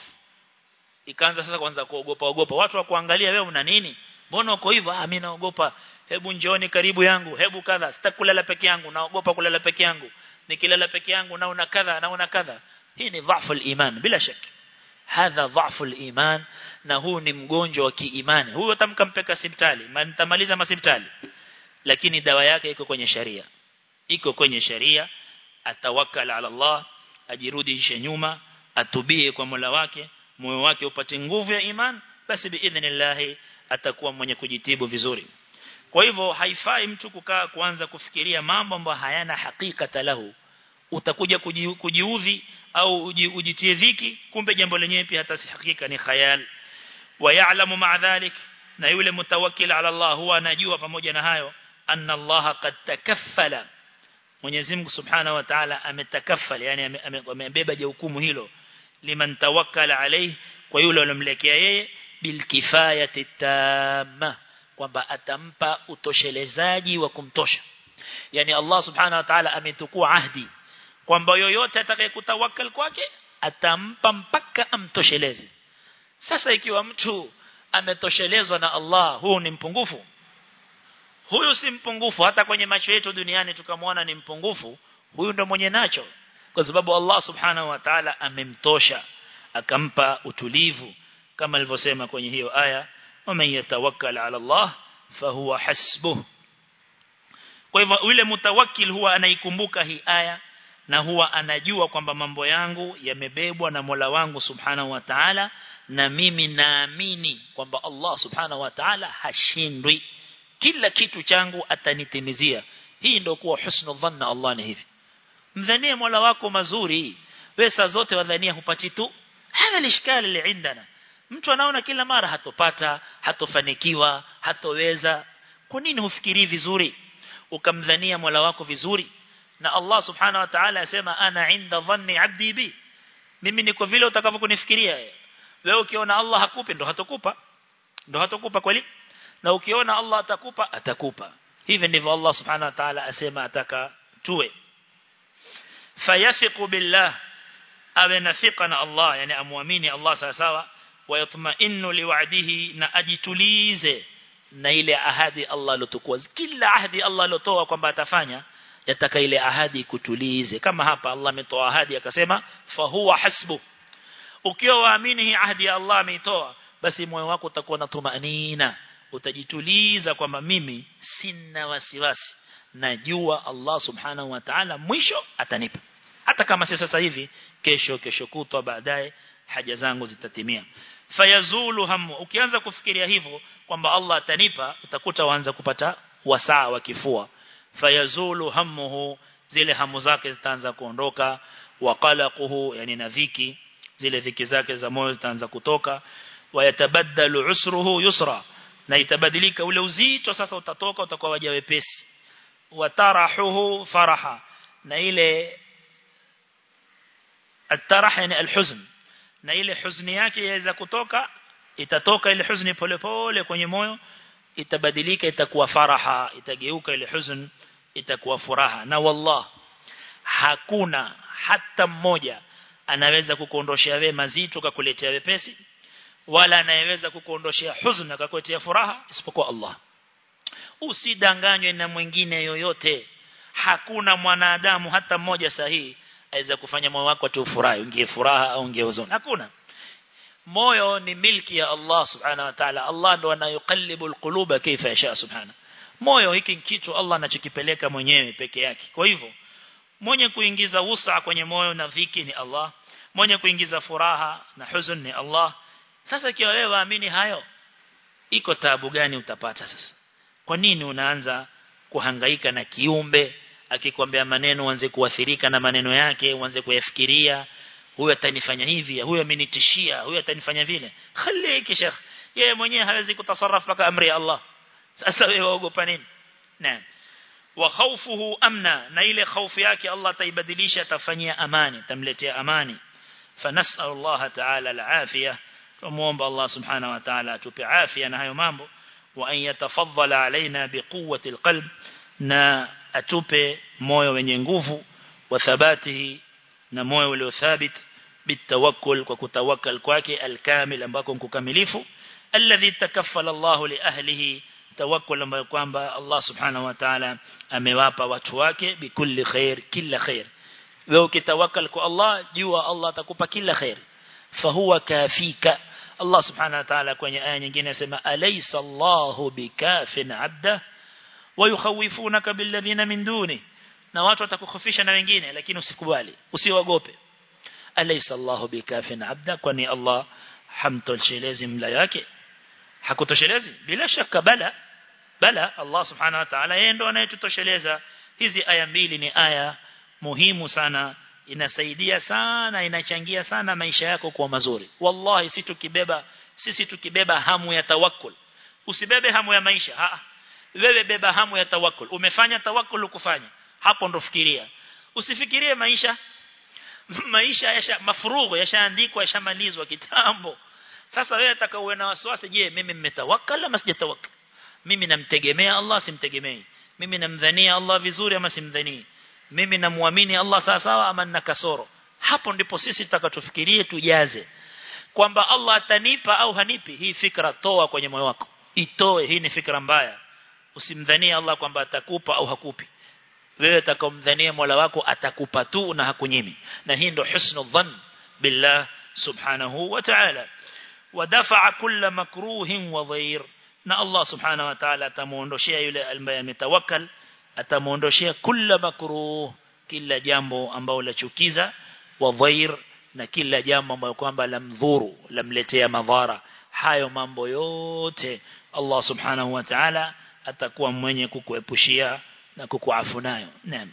ikaanza sasa kwanza kuogopa ogopa watu wa kuangalia wewe una nini mbona uko hivyo ah mimi naogopa hebu njooni karibu yangu hebu kadha sitakulala peke yangu naogopa kulala peke yangu nikilala peke yangu naona kadha naona kadha hii ni dhaifu iman bila shaka hadha dhaifu iman na huu ni mgonjwa wa kiimani huyo atamkampeka hospitali mtamaliza hospitali lakini dawa yake iko kwenye sharia iko kwenye sharia atawakkal ala Allah ajirudishe nyuma atubie kwa Mola wake moyo wake upate nguvu ya iman basi biidhnillah atakuwa mwenye kujitibu vizuri kwa hivyo haifai mtu kukaa kuanza kufikiria mambo ambayo hayana hakika lahu utakuja kujiudhi au ujitie dhiki kumbe jambo lenyewe pia hata si hakika ni khayal wa ya'lamu ma'a dhalik na yule mutawakkil ala Allah huwa anajua pamoja na hayo anna Allah qad takaffala Mwenyezi Mungu Subhanahu wa Ta'ala ametakaffal yani amebeba jukumu hilo liman tawakkala alayhi kwa yule alomlekea yeye bilkifayati tamma kwamba atampa utoshelezaji wa kumtosha yani Allah Subhanahu wa Ta'ala ametukua ahdi kwamba yoyote atakayekutawakkal kwake atampa mpaka amtosheleze sasa ikiwa mtu ametoshelezwa na Allah huu ni mpungufu huyu si mpungufu hata kwenye macho yetu duniani tukamwona ni mpungufu huyu ndo mwenye nacho kwa sababu Allah subhanahu wa ta'ala amemtosha akampa utulivu kama alivyosema kwenye hiyo aya waman yatawakkal ala Allah fahuwa hasbuh kwa hivyo yule mutawakkil huwa anaikumbuka hii aya na huwa anajua kwamba mambo yangu yamebebwa na Mola wangu subhanahu wa ta'ala na mimi naamini kwamba Allah subhanahu wa ta'ala hashindwi kila kitu changu atanitimizia hii ndio kuwa husnul dhanna Allah ni hivi mdhanie Mola wako mazuri wewe saa zote wadhania hupati tu hana lishkali liindana mtu anaona kila mara hatopata hatofanikiwa hatoweza kwa nini hufikiri vizuri ukamdhania Mola wako vizuri na Allah subhanahu wa ta'ala asema ana inda dhanni abdi bi mimi niko vile utakavyokunifikiria wewe ukiona Allah hakupi ndo hatokupa ndo hatokupa kweli na ukiona Allah atakupa atakupa hivi ndivyo Allah subhanahu wa ta'ala asema ataka tuwe fayafiqu billah awe nafiqa na Allah yani amuamini Allah sawa sawa wayatma'innu liwa'dihi na ajitulize na ile ahadi Allah alotukua kila ahadi Allah alotoa kwamba atafanya yataka ile ahadi kutulize kama hapa Allah ametoa ahadi akasema fa huwa hasbu ukiwa waamini hii ahadi ya Allah ameitoa basi moyo wako utakuwa na tumaanina utajituliza kwamba mimi sina wasiwasi najua Allah subhanahu wa ta'ala mwisho atanipa hata kama si sasa hivi kesho kesho kutwa baadaye haja zangu zitatimia fayazulu hamu ukianza kufikiria hivyo kwamba Allah atanipa utakuta waanza kupata wasaa wa kifua fayazulu hamuhu zile hamu zake zitaanza kuondoka waqalaquhu yani na dhiki zile dhiki zake za moyo zitaanza kutoka wayatabaddalu usruhu yusra na itabadilika ule uzito sasa utatoka utakuwa waja wepesi watarahuhu faraha na ile الترح يعني الحزن na ile huzuni yake yaweza kutoka itatoka ile huzuni polepole kwenye moyo itabadilika itakuwa faraha itageuka ile huzuni itakuwa furaha na wallah hakuna hata mmoja anaweza kukuondoshia wewe mazito kakuletea wepesi wala anayeweza kukuondoshia huzuni akakuletea furaha isipokuwa Allah usidanganywe na mwingine yoyote hakuna mwanadamu hata mmoja sahihi aweza kufanya moyo wako tu furahi ungie furaha au ungie huzuni hakuna moyo ni milki ya Allah subhanahu wa ta'ala Allah ndo anayokalibu alquluba kaifa yasha subhanahu moyo hiki kitu Allah anachokipeleka mwenyewe peke yake kwa hivyo mwenye kuingiza usa kwenye moyo na dhiki ni Allah mwenye kuingiza furaha na huzun ni Allah sasa kiwa wewe waamini hayo iko taabu gani utapata sasa kwa nini unaanza kuhangaika na kiumbe akikwambia maneno uanze kuathirika na maneno yake uanze kuyafikiria huyu atanifanya hivi huyu amenitishia huyu atanifanya vile khaliki sheikh yeye mwenyewe hawezi kutasarraf mpaka amri ya Allah sasa wewe waogopa nini naam wa khawfuhu amna na ile khaufu yake Allah taibadilisha atafanyia amani tamletea amani fanasal Allah ta'ala al-afiyah tumuomba Allah subhanahu wa ta'ala atupe afya na hayo mambo wa an yatafaddala alaina biquwwati alqalb na atupe moyo wenye nguvu wa thabatihi na moyo ulio thabit bitawakkul kwa kutawakkal kwake alkamil ambako mkukamilifu alladhi takaffala Allah li ahlihi tawakkul ambayo kwamba Allah subhanahu wa ta'ala amewapa watu wake bikulli khair kila khair wewe ukitawakkal kwa Allah jua Allah atakupa kila khair fahuwa kafika Allah subhanahu wa ta'ala kwenye aya nyingine anasema alaysa Allahu bikafin 'abda wa yukhawifunaka billadhina min duni na watu watakukhofisha na wengine lakini usikubali usiogope alaysa Allahu bikafin 'abda kwani Allah hamtoshelezi mla yake hakutoshelezi bila shaka bala bala Allah subhanahu wa ta'ala yeye ndo anayetutosheleza hizi aya mbili ni aya muhimu sana inasaidia sana inachangia sana maisha yako kuwa mazuri wallahi si tukibeba sisi tukibeba hamu ya tawakkul usibebe hamu ya maisha a wewe beba hamu ya tawakkul umefanya tawakkul kufanya hapo ndo fikiria usifikirie maisha maisha yasha mafurugho yashaandikwa yashamalizwa kitambo sasa wewe ataka uwe na wasiwasi je mimi mmetawakkala ama sijatawakkal mimi namtegemea Allah simtegemei mimi namdhania Allah vizuri ama simdhanii mimi namuamini Allah sawa sawa ama nina kasoro hapo ndipo sisi tutakatufikirie tujaze kwamba Allah atanipa au hanipi hii fikra toa kwenye moyo wako itoe hii ni fikra mbaya usimdhanie Allah kwamba atakupa au hakupi wewe utakomdhania Mola wako atakupa tu na hakunyimi na hii ndio husnul dhann billah subhanahu wa ta'ala wadafa kulla makruhin wa dhair na Allah subhanahu wa ta'ala atamuondoshia yule ambaye ametawakkal atamuondoshia kila makruh kila jambo ambalo lachukiza wa dhair na kila jambo ambalo kwamba lamdhuru lamletea madhara hayo mambo yote Allah subhanahu wa ta'ala atakuwa mwenye kukuepushia na kukuafu nayo naam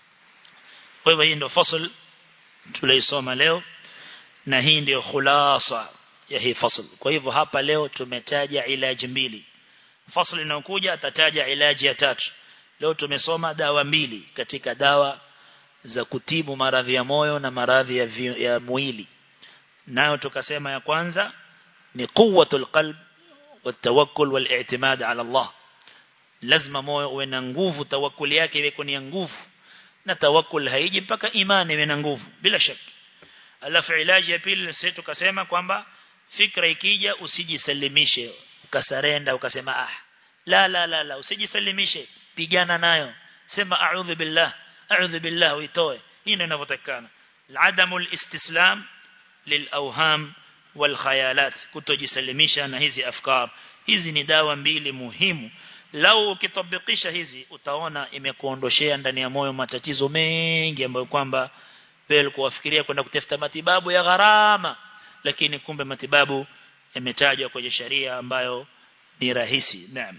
kwa hivyo hii ndio fasl tuliosoma leo na hii ndio khulasa ya hii fasl kwa hivyo hapa leo tumetaja ilaji mbili fasl inayokuja atataja ilaji ya tatu leo tumesoma dawa mbili katika dawa za kutibu maradhi ya moyo na maradhi ya, vi, ya mwili nayo tukasema ya kwanza ni quwwatul qalb watawakkul wal-i'timad ala Allah lazima moyo uwe na nguvu tawakkul yake iwe kwenye nguvu na tawakkul haiji mpaka imani iwe na nguvu bila shaka alafu ilaji ya pili sisi tukasema kwamba fikra ikija usijisalimishe ukasarenda ukasema ah la la la la usijisalimishe pigana nayo sema a'udhu billah a'udhu billah uitoe hii ndio inavyotakana adamul istislam lilawham walkhayalat kutojisalimisha na hizi afkar hizi ni dawa mbili muhimu lau ukitabikisha hizi utaona imekuondoshea ndani ya moyo matatizo mengi ambayo kwamba wewe kuwafikiria kwenda kutafuta matibabu ya gharama lakini kumbe matibabu yametajwa kwenye sharia ambayo ni rahisi naam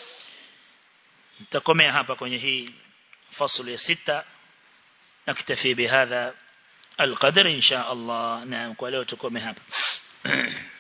nitakomea hapa kwenye hii fasulu ya sita nakitafi bihadha القدر إن شاء الله نعم ولو تكون هذا